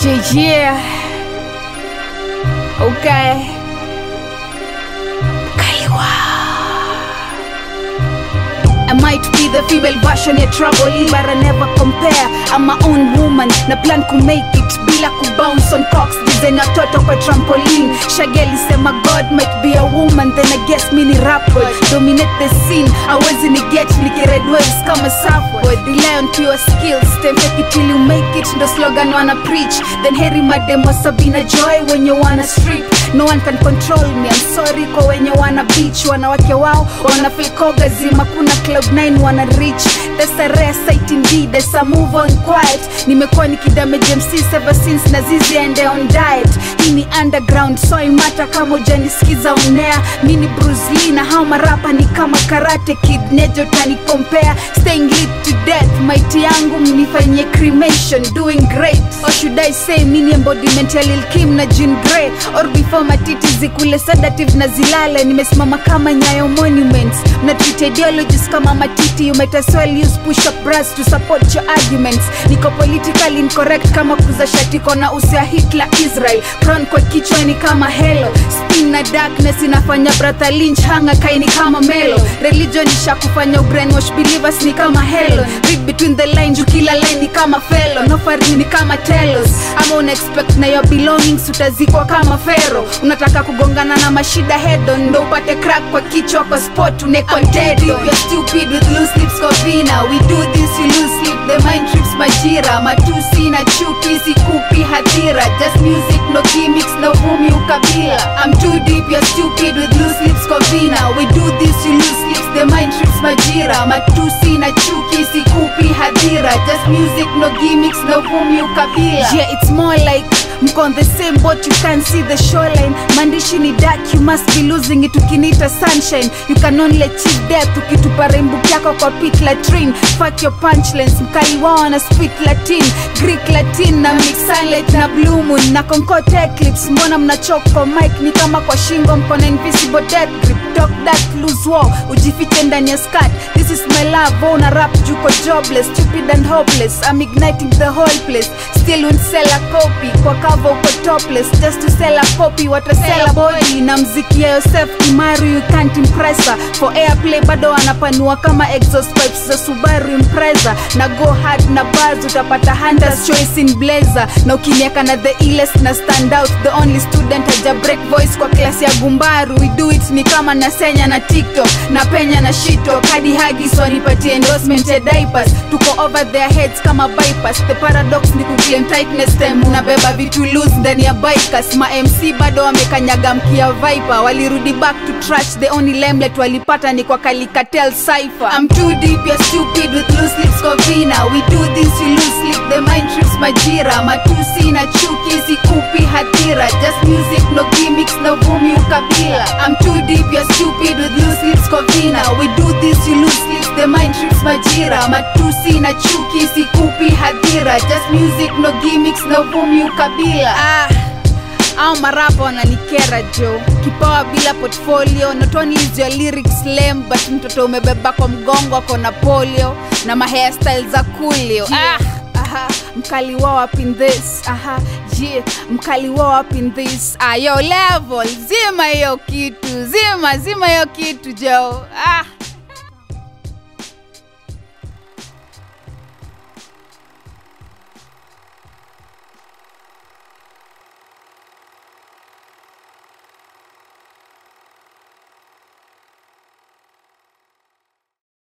Yeah, yeah. Okay. Kaliwa. I might be the female version ya trouble but I never compare I'm my own woman na plan ku make it bila ku bounce on cocks design ya toto kwa trampoline Shageli sema God might be a woman then I guess mi ni rap boy dominate the scene awezi ni get niki red waves kama surfboard rely on pure skills time fake it till you make it ndo slogan wana preach then heri mademo Sabina Joy wenye wana strip no one can control me I'm sorry kwa wenye wana beach wanawake wao wana feel kogazima kuna cloud 9 wana reach that's a rare sight indeed that's a move on quiet nimekuwa nikidamage MCs ever since na zizi ende on diet hii ni underground so imata kama ujanisikiza unea mi ni Bruce Lee na hao marapa ni kama karate kid nejo tani compare staying lit to death mighty yangu mnifanyie cremation doing great or should I say mini embodiment ya Lil Kim na Jean Grey or before matiti zikule sedative na zilale nimesimama kama nyayo monuments na treat ideologies kama matiti you might as well use push up bras to support your arguments niko politically incorrect kama kuza shatiko na usia Hitler Israel crown kwa kichwa ni kama helo spin na darkness inafanya brother lynch hanga kaini kama melo religion isha kufanya brainwash believers ni kama helo read between the lines juu kila line ni kama fellow no farini ni kama telos ama una expect na your belongings utazikwa kama fero unataka kugongana na mashida head on ndo upate crack kwa kichwa kwa spot unekonted you're stupid with loose lips kwa vina we do this you lose sleep the mind trips majira matusi na chuki sikupi hadhira just music no gimmicks no vumi ukabila I'm too deep you're stupid with loose lips kwa vina we do this you lose sleeps the mind trips majira matusi na chuki sikupi hadhira just music no gimmicks no vumi ukabila yeah it's more like mko on the same boat you can't see the shoreline maandishi ni dark you must be losing it ukinita sunshine you can only achieve death ukitupa rainbow yako kwa pit latrine fuck your punchlines mkali wao na spit latin greek latin na mix sunlight na blue moon na concord eclipse mbona mnachoka kwa mic ni kama kwa shingo mko na invisible death grip talk that lose war ujifiche ndani ya skirt this is my love una rap juko jobless stupid and hopeless i'm igniting the whole place still won't sell a copy kwa cover uko topless just to sell a copy watasell a body na mziki ya Yosef Kimaru you can't impress her for airplay bado wanapanua kama exhaust pipes za Subaru Impreza na go hard na bars utapata hunters choice in blazer na ukiniaka na the illest na stand out the only student haja break voice kwa klasi ya gumbaru we do it ni kama na senya na tiktok na penya na shito kadi hagis wanipatie endorsement ya diapers tuko over their heads kama bypass the paradox ni kuclaim tightness time unabeba vitu loose ndani ya bikers ma mc bado wamekanyaga mkia viper walirudi back to trash the only limelight walipata ni kwa kalikatel cipher i'm too deep you're stupid with loose lips kwa vina we do this you lose sleep the mind trips majira matusi na chuki sikupi hadhira just music no gimmicks no vumi ukabila i'm too deep you're stupid with loose lips kwa vina we do this you lose sleep the mind trips majira matusi na chuki sikupi hadhira just music no gimmicks no vumi ukabila ah au marapa wananikera jo kipawa bila portfolio not only is your lyrics lame but mtoto umebeba kwa mgongo ako na polio na mahairstyle za kulio ah, aha, mkali wao up in this aha yeah, mkali wao up in this ah, yo level zima hiyo kitu zima zima hiyo kitu jo ah